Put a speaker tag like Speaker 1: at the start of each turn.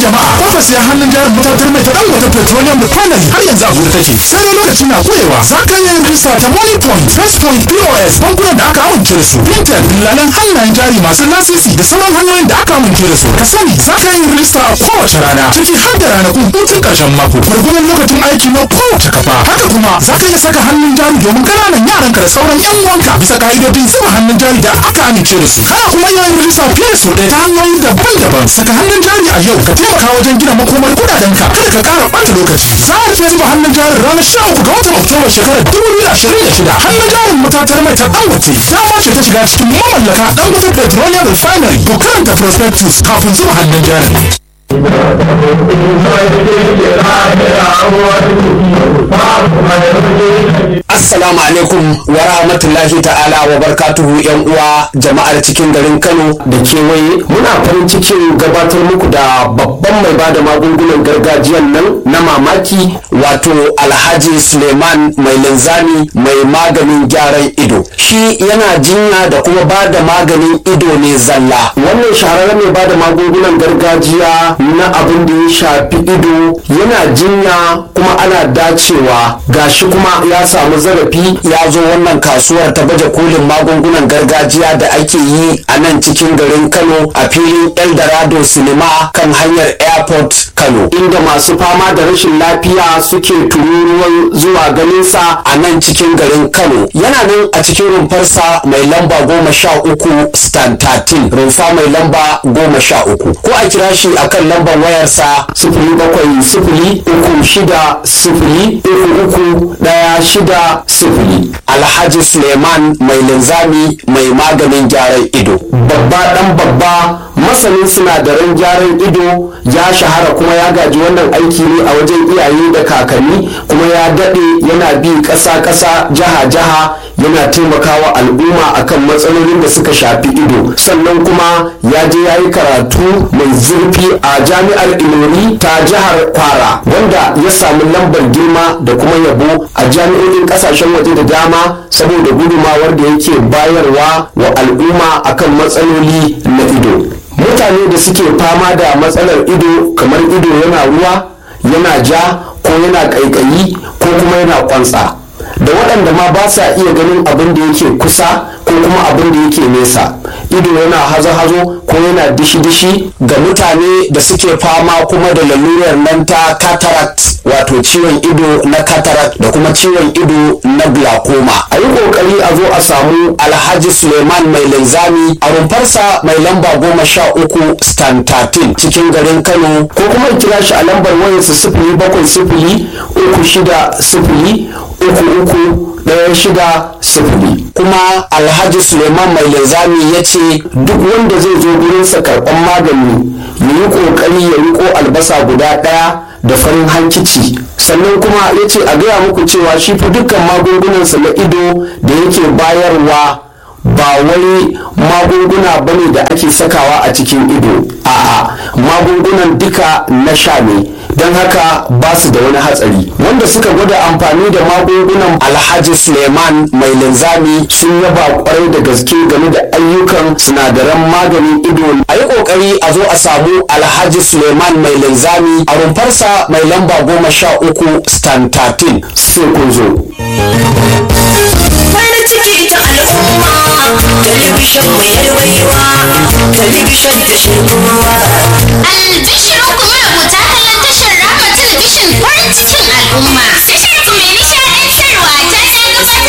Speaker 1: jama'a kofar siya hannun jarin matatar mai ta dan wata petroleum refinery har yanzu a gudu take sai dai lokaci na kurewa za ka yi rijista ta money point first point pos bankunan da aka amince da su fintech dillalan hannayen jari masu lasisi da sauran hanyoyin da aka amince da su ka sani za ka yi rijista a kowace rana ciki har da ranakun hutun karshen mako gwargwadon lokacin aiki na kowace kafa haka kuma za ka iya saka hannun jari domin ƙananan yaranka da sauran yan uwanka bisa ka'idodin zuba hannun jari da aka amince da su kana kuma yin rijista fiye da sau ɗaya ta hanyoyi daban-daban saka hannun jari a yau ka taimaka wajen gina makomar kudadenka kada ka ƙara ɓata lokaci za a rufe zuba hannun jarin ranar sha uku ga watan oktoba shekarar dubu biyu da ashirin da shida hannun jarin matatar mai ta dangote dama ce ta shiga cikin mamallaka dangote petroleum refinery ko karanta prospectus kafin zuba hannun jarin
Speaker 2: Assalamu alaikum wa rahmatullahi ta'ala wa barkatuhu yan uwa jama'ar cikin garin Kano da kewaye muna farin cikin gabatar muku da babban mai bada magungunan gargajiyan nan na mamaki wato Alhaji Suleiman mai linzami mai maganin gyaran ido shi yana jinya da kuma bada maganin ido ne zalla wannan shahararren mai bada magungunan gargajiya na abin da ya shafi ido yana jinya kuma ana dacewa gashi kuma ya samu zarafi ya zo wannan kasuwar ta baje kolin magungunan gargajiya da ake yi a nan cikin garin kano a filin eldorado cinema kan hanyar airport kano inda masu fama da rashin lafiya suke tururuwan zuwa ganinsa a nan cikin garin kano yana nan a cikin rumfarsa mai lamba goma sha uku stan 13 rumfa mai lamba goma sha uku ko a kira shi akan lambar wayarsa sifili bakwai sifili uku shida sifili uku uku ɗaya shida sifili alhaji suleiman mai linzami mai maganin gyaran ido babba dan babba masanin sinadaran gyaran ido ya shahara kuma ya gaji wannan aiki ne a wajen iyaye da kakanni kuma ya daɗe yana bi ƙasa-ƙasa jiha-jiha yana taimakawa al'umma akan matsalolin da suka shafi ido sannan kuma ya je ya yi karatu mai zurfi a jami'ar ilori ta jihar kwara wanda ya samu lambar girma da kuma yabo a jami'o'in kasashen waje da dama saboda gudumawar da yake bayarwa wa al'umma akan matsaloli na ido mutane da suke fama da matsalar ido kamar ido yana ruwa yana ja ko yana ƙaiƙayi ko kuma yana kwantsa da waɗanda ma ba sa iya ganin abin da yake kusa ko kuma abin da yake nesa ido yana hazo-hazo ko yana dishi-dishi ga mutane da suke fama kuma da lalurar nan ta cataract wato ciwon ido na cataract da kuma ciwon ido na glaucoma a yi kokari a zo a samu alhaji suleiman mai linzami a rumfarsa mai lamba goma sha uku stan 13 cikin garin kano ko kuma kira shi a lambar wayarsa sifili bakwai sifili uku shida sifili uku uku ɗaya shida sifili kuma alhaji suleiman mai linzami ya ce duk wanda zai zo gurinsa karɓan magani ya yi ƙoƙari ya riko albasa guda ɗaya da farin hankici sannan kuma ya ce a gaya muku cewa shi fi dukkan magungunansa na ido da yake bayarwa ba wai magunguna bane da ake sakawa a cikin ido a'a magungunan duka na sha ne don haka ba su da wani hatsari wanda suka gwada amfani da magungunan alhaji suleiman mai linzami sun yaba kwarai da gaske game da ayyukan sinadaran maganin ido a yi kokari a zo a samu alhaji suleiman mai linzami a rumfarsa mai lamba goma sha uku stan 13 sai kun zo
Speaker 3: farin ciki ta al'umma talibishin mu yarwaiwa talibishin da shirkowa
Speaker 4: Albishirin kuma rubuta kallon tashar Rama Talabishin farin cikin al'umma.